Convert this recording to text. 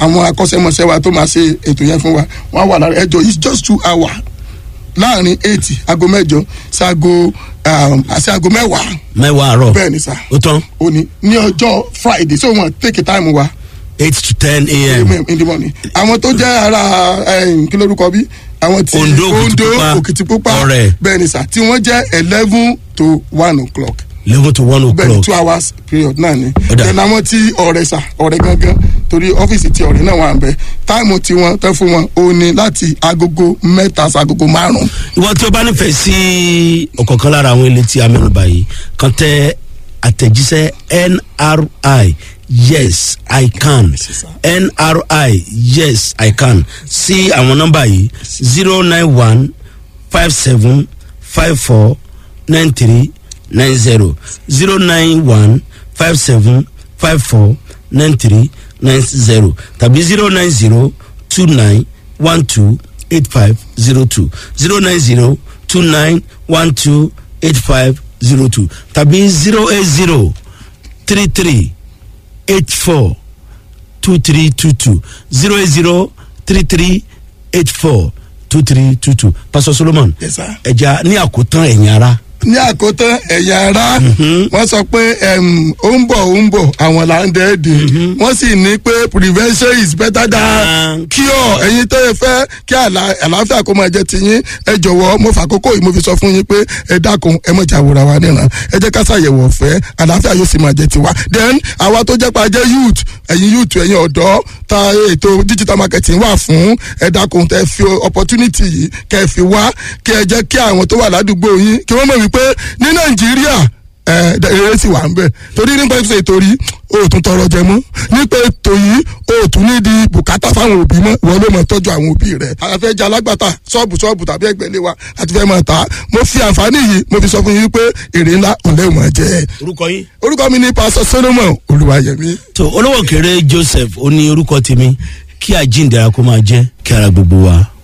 àwọn akọ́ṣẹ́mọṣẹ́ wa tó máa ṣe ètò yẹn fún wa wọ́n á wà lára ẹjọ́ it's just two hours láàrin eight aago mẹ́jọ sí aago um, sí aago mẹ́wàá mẹ́wàá àárọ̀ bẹ́ẹ̀ ni sà ó tán òní ní ọjọ́ friday so wọ́n take time wa eight to ten a.m. in the morning àwọn tó jẹ́ ara eh, kí lórúkọ bí àwọn tí Ondo, Òkìtìpupa, òkìtìpupa Ọ̀rẹ́. bẹ́ẹ̀ ni sà tí wọ́n jẹ́ eleven to one o'clock eleven to one bẹ́ẹ̀ ni o'clock two hours period náà ni Ó dà. then àwọn tí ọ̀rẹ́ sà ọ̀rẹ́ gangan torí ọ́fíìsì tí ọ̀rẹ́ náà wà ń bẹ táìmù tí wọ́n tẹ́ fún wọn ó ní láti agogo mẹ́ta sí agogo márùn-ún ìwọ tí o bá nífẹ̀ẹ́ sí ọ̀kọ̀ọ̀kan lára àwọn ilé tí a mẹ́nuba yìí kan tẹ àtẹ̀jíṣẹ́ nri yes i can nri yes i can sí àwọn nọ́mbà yìí zero nine one five seven five four nine three nine zero zero nine one five seven five four nine three nine zero tàbí zero nine zero two nine one two eight five zero two zero nine zero two nine one two eight five zero two tàbí zero eight zero three three eight four two three two two zero eight zero three three eight four two three two two pastor solomon Yes, sir. ẹja ní àkótán ẹ̀yìn ara ní àkótán ẹ̀yà ara wọ́n sọ pé em, ó ń bọ̀ ó ń bọ̀ àwọn là ń dẹ́ẹ̀dẹ̀ wọ́n sì ní pé prevention is better than cure ẹ̀yin tó yẹ fẹ́ kí àlà- àlàáfíà kó máa jẹ́ tiyín ẹ jọ̀wọ́ mo fàkókò yìí mo fi sọ fún yín pé ẹ dákun ẹ mọ̀ jà wòra wa níran ẹ jẹ́ ká ṣàyẹ̀wò ọ̀fẹ́ àlàáfíà yóò sì máa jẹ́ tiwa then àwa tó jẹ́ pa jẹ́ youth ẹ̀yin youth ẹ̀yin ọ̀dọ́ ta ètò digital marketing wà fún ẹ dákun tẹ fi opportunity yìí kẹ fi wá kí ẹ jẹ́ kí àwọn tó wà ládùúgbò yín kí wọ́n mọ̀ wípé ní nàìjíríà ẹ eré sì wà ń bẹ torí nípa ètò ètò rí o ò tún tọrọ jẹ mọ́ nípa ètò yìí o ò tún ní di bùkátà fáwọn òbí mọ́ ìwọ ló mọ̀ tọ́jú àwọn òbí rẹ̀ àfẹ́ jẹ́ alágbàtà ṣọ́ọ̀bù ṣọ́ọ̀bù tàbí ẹgbẹ̀lé wa àti fẹ́ máa ta mo fi àǹfààní yìí mo fi sọ fún yín pé èrè ńlá òun lẹ́wọ̀n máa jẹ́ orúkọ yín. orúkọ mi ní pásọ solomon olùwàyẹmí tó olówó kéré joseph ó ní orúkọ tèmi kí àjíǹde ara kó máa jẹ́ kí ara gbogbo wa